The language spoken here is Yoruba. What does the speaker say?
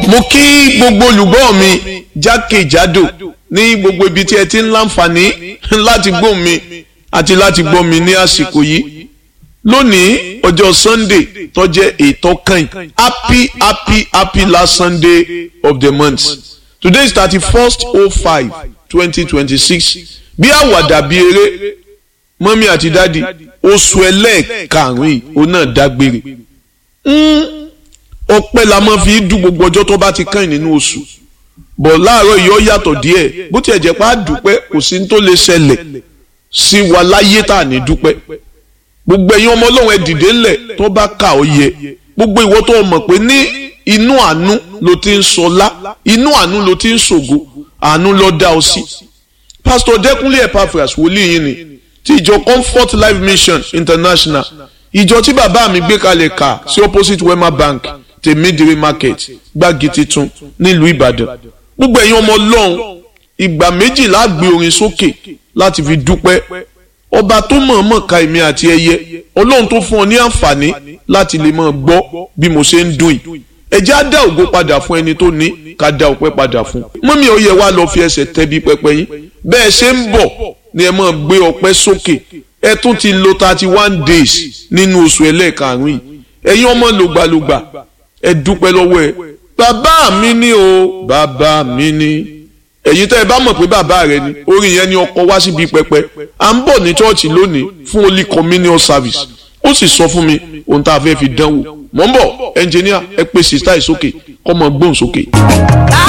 mo kí gbogbo olùgbọ́ mi jákèjádò ní gbogbo ibi tí ẹ ti ń láǹfààní láti gbọ́ mi àti láti gbọ́ mi ní àsìkò yìí lónìí ọjọ́ sunday tó jẹ́ ètò kan happy happy happy last sunday of the month today is thirty first oh five twenty twenty six bí àwàdà bí eré mọ́mí àti dádì oṣù ẹlẹ́ẹ̀karùn-ún yìí òun náà dágbére ọpẹ́ la máa fi dùn gbogbo ọjọ́ tó bá ti kàn nínú oṣù bọ̀ láàárọ̀ yìí ó yàtọ̀ díẹ̀ bó tiẹ̀ jẹ́ pé a dúpẹ́ kò sí ní tó lè ṣẹlẹ̀ sí wa láyé tá à ní dúpẹ́ gbogbo ẹ̀yin ọmọ ọlọ́run ẹ dìde ńlẹ̀ tó bá kà ó yẹ gbogbo ìwọ tó mọ̀ pé ní inú àánú ló ti ń sọlá inú àánú ló ti ń ṣògo àánú ló dá ọ sí. pásítọ̀ dẹ́kunlé epaphras wòlíì yìí ni ti ìjọ comfort life mission international ìjọ tí bàbá mi gbé kalẹ̀ kà sí opposite wema bank tèmídìrí market gbági titun nílùú ìbàdàn gbogbo ẹ̀yin ọmọ ọlọ́run ìgbà méjìlá gbé orin sókè láti fi dúpẹ́ ọba tó mọ̀ọ́mọ̀ ka èmi àti ẹyẹ ọlọ́run tó fún ọ ní àǹfààní láti lè máa gbọ́ bí mo ṣe ń dùn yìí ẹ jẹ́ á dá ògo padà fún ẹni tó ní ká dá ọpẹ́ padà fún mọ́mí ó yẹ wá lọ fi ẹsẹ̀ tẹ́bi pẹpẹ yín bẹ́ẹ̀ ṣe ń bọ̀ ni ẹ máa gbé ọpẹ́ sókè ẹ tún ti lo thirty one days nínú oṣù ẹlẹ́ẹ̀karùn-ún yìí ẹ̀yin ọmọ lògbàlògbà ẹ dúpẹ́ lọ́wọ́ ẹ bàbá mi ní o bàbá mi ní ẹ̀yin tẹ́ ẹ bá mọ̀ pé bàbá rẹ ni orin yẹn ni ọkọ wá síbi pẹpẹ à ń bọ̀ ní chọ́ọ̀chì lónìí fún holy communion service ó sì sọ fún mi ohun tá a fẹ́ fi dánwò mọ̀ ń bọ̀ ẹnjìníà ẹ pè sísá ìsókè kọ́ mọ gbóhùn sókè.